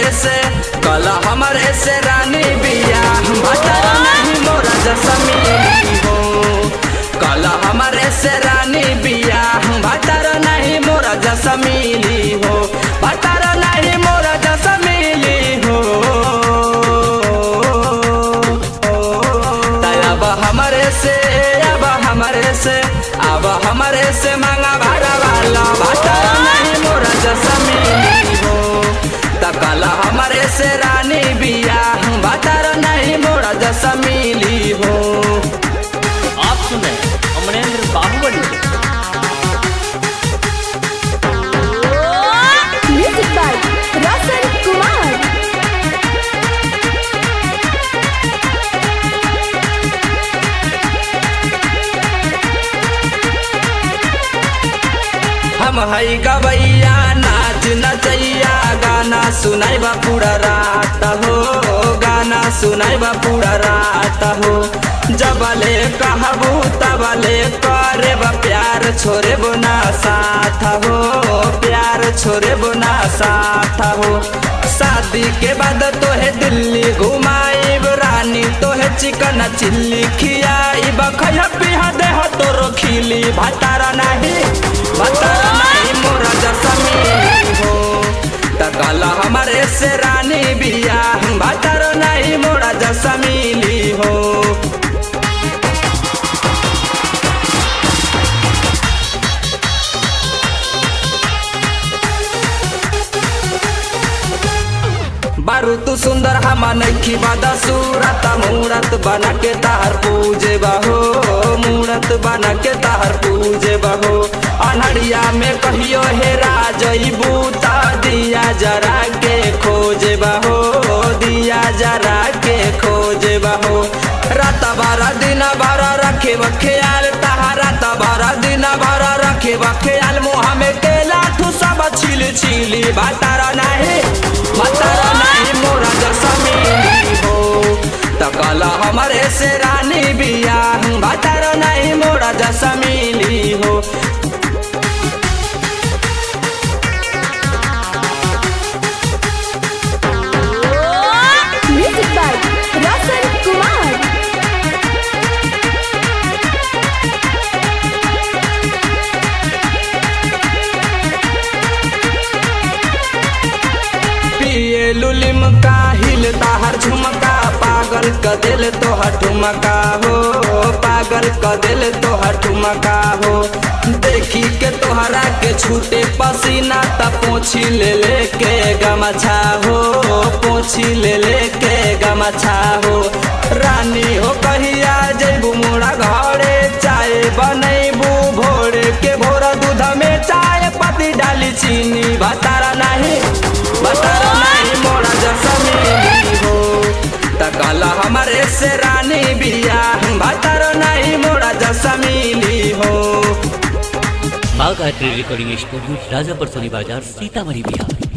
हमरे से कल हमरे से रानी बिया भतर नहीं मोरा जसमीली हो कल हमरे से रानी बिया भतर नहीं मोरा जसमीली हो भतर नहीं मोरा जसमीली हो अब हमरे से अब हमरे से अब हमरे से मांगा भाड़ा वाला भतर नहीं मोरा जसमीली हो तकल हमरे से रानी बिया भतर नहीं मोरा जसमीली हो आप सुन रहे हैं अमरेंद्र बाहुबली को। Music by Rasan Kumar. हम हई गवैया नाच नचैया गाना सुनाई बा पूरा रात हो गाना सुनाई बा पूरा रात हो जबले कहबू तबले करे बा प्यार छोरे बुना साथ हो प्यार छोरे बुना साथ हो शादी के बाद तोहे दिल्ली घुमाई रानी तोहे चिकन चिल्ली खियाई बखैया पिहा देह तोरो खिली भतारा नहीं भतारा नहीं मोरा जसमीली हो तकला हमारे से रानी बिया भतारा नहीं मोरा जसमीली हो बारू तू सुंदर हमा नखी बादा सूरत मूरत बना के तार पूजे बहो मूरत बना के तार पूजे बहो अनहरिया में कहियो हे राजई बूता दिया जरा के खोजे बहो दिया जरा के खोजे बहो रात बारा दिन बारा रखे बख्याल तहारा तबारा दिन बारा रखे बख्याल मुहा में केला ठू सब छिल छिली बातारा नहीं बातारा नहीं मोरा जसमीली हो तकला हमारे से रानी बिया बातारा नहीं मोरा जसमीली हो Music by Rasan Kumar. पिए लुलिम का हिल ताहर झुमका पागल क दिल तोहर ठुमका हो पागल क दिल तोहर ठुमका हो देखी के तोहरा के छूटे पसीना त पोछी ले ले के गमछा हो पोछी ले ले के गमछा हो रानी हो कहिया जैबू मोरा घरे चाय बनैबू भोर के भोर दूध में चाय पत्ती डाली चीनी बतारा नहीं बतारा नहीं मोरा जसमीली हो तकला हमारे से रानी बिया बतारा नहीं मोरा जसमीली हो माँ गायत्री रिकॉर्डिंग स्टूडियो राजापुर सोनी बाजार सीतामढ़ी बिहार